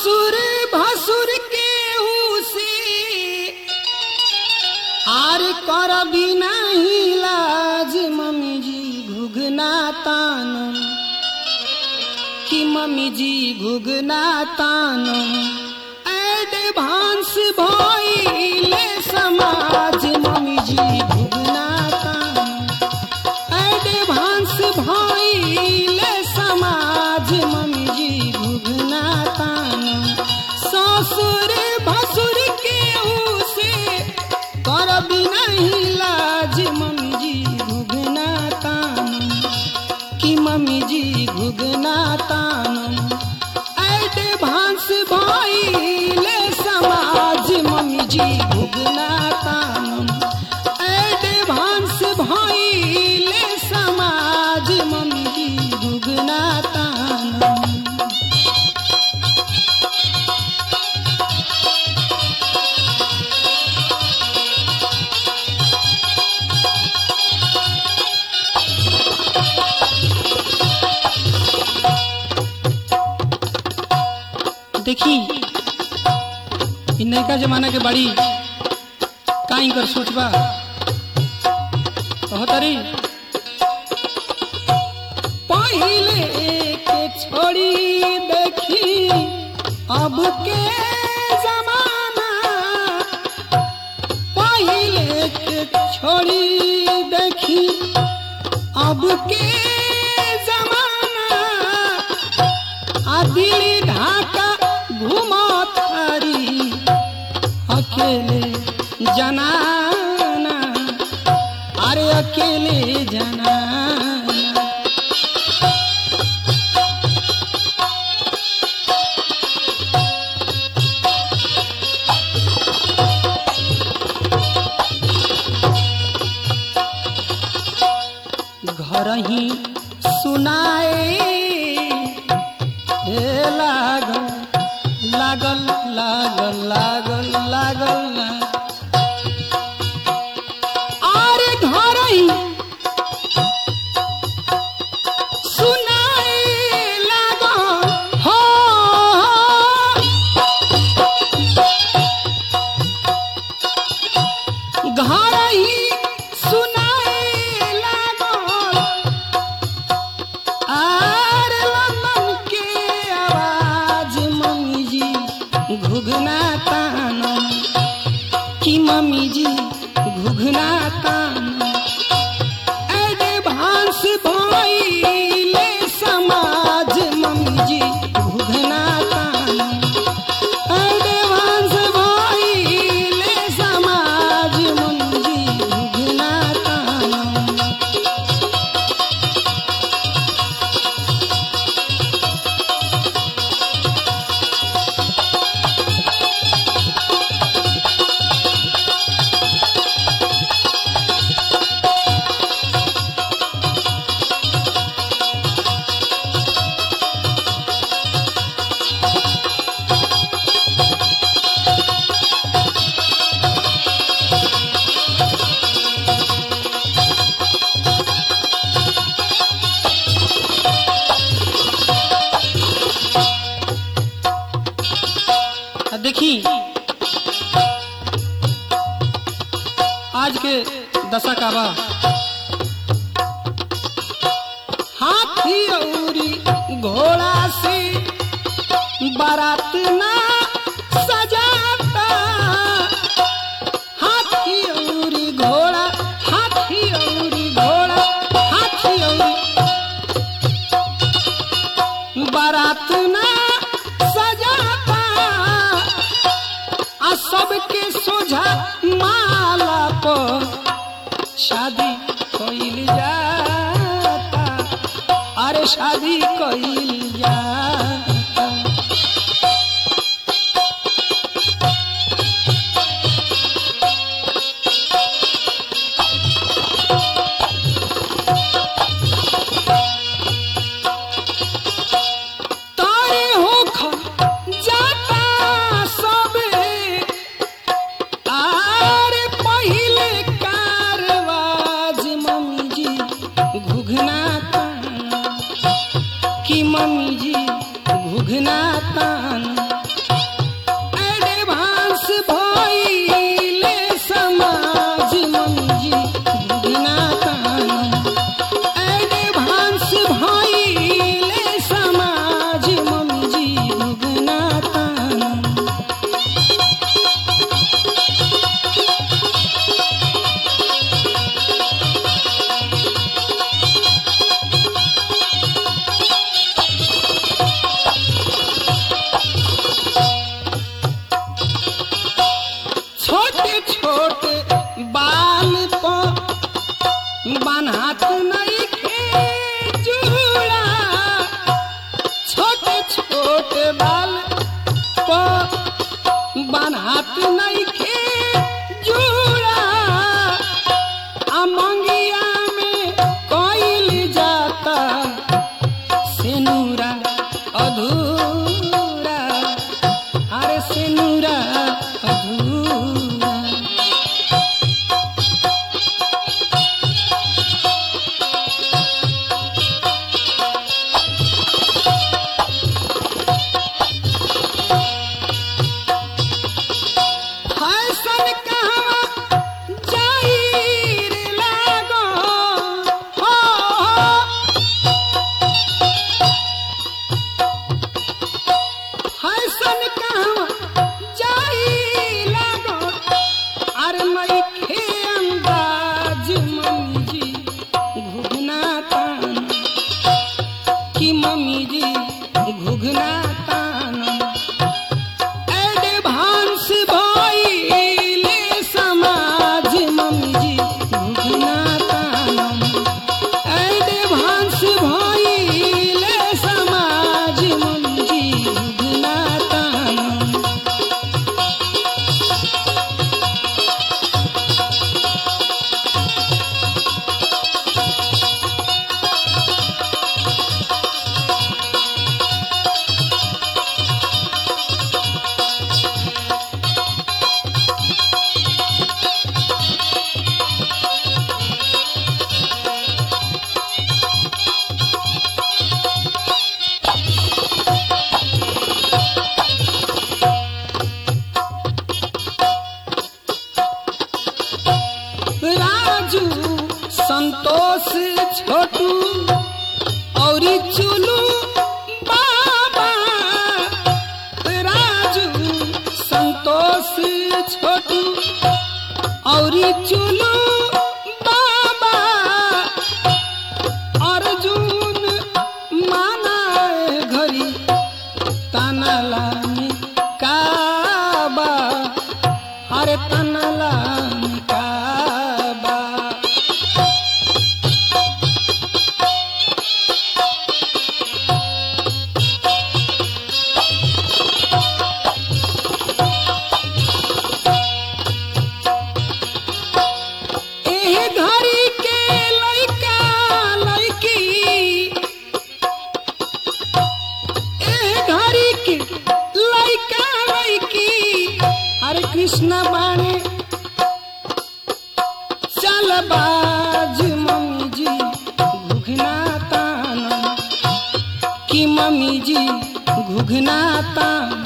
ससुर भसुर के से आर कर बिना ही लाज मम्मी जी घुघना तानम कि मम्मी जी घुघना तानम एडवांस भइले समाज मम्मी जी घुघना तानम एडवांस भइले समाज मम्मी जी घुघना तानम ससुर भसुर के से कर बिना ही लाज मम्मी जी घुघना तानम कि मम्मी जी घुघना तानम एडवांस भइले समाज मम्मी जी घुघना तानम एडवांस भइले समाज मम्मी जी घुघना तानम देखी इ नैका जमाना के बड़ी काई कर सोचबा कहतरी पहिले के छोड़ी देखी अब के जमाना पहिले के छोड़ी देखी अब के जमाना आ दिल्ली ढाका घुमत हरी अकेले जनाना अरे अकेले जनाना घर ही सुनाए हे लागल लागल लागल लागल लागल आरे घर ही सुनाए लागल हो घर ही सुनाए लागल आर लमन के आवाज मम्मी जी घुघना तानम कि मम्मी जी घुघना तानम एडवांस भइले समाज मम्मी जी घुघना तानम एडवांस भइले समाज मम्मी जी घुघना तानम आ देखी आज के दशा का बा हाथी औरी घोड़ा से बारात ना सजाता हाथी औरी घोड़ा हाथी औरी घोड़ा हाथी औरी बारात ना सजाता आ सबके सोझा माला पर शादी कइल जाता अरे शादी कइल जाता तारे होख जाता सबे आर पहिले कारवाज मम्मी जी घुघना तान कि मम्मी जी घुघना तान हाथ नहीं खे जुड़ा छोटे छोटे बाल को बनात नहीं खे जुड़ा आ मंगिया में कोइल जाता सेनुरा अधूरा अरे सेनुरा अधूरा फैशन कहवा जाई रे लागो हो फैशन कहवा जाई लागो अरे मई खे अंदाज मम्मी जी घुघना तान कि मम्मी जी घुघना तान एडवांस भइले समाज मम्मी जी घुघना तानम एडवांस भइले समाज मम्मी जी घुघना तानम राजू संतोष छोटू और चुलू बाबा राजू संतोष छोटू और चुलू बाबा अर्जुन माना घरी तानाला काबा अरे तनला काबा एह घरी के लइका लइकी एह घरी के लइका लइकी हरे कृष्ण बाणे चल बाज मम्मी जी घुघना तान कि मम्मी जी घुघना तान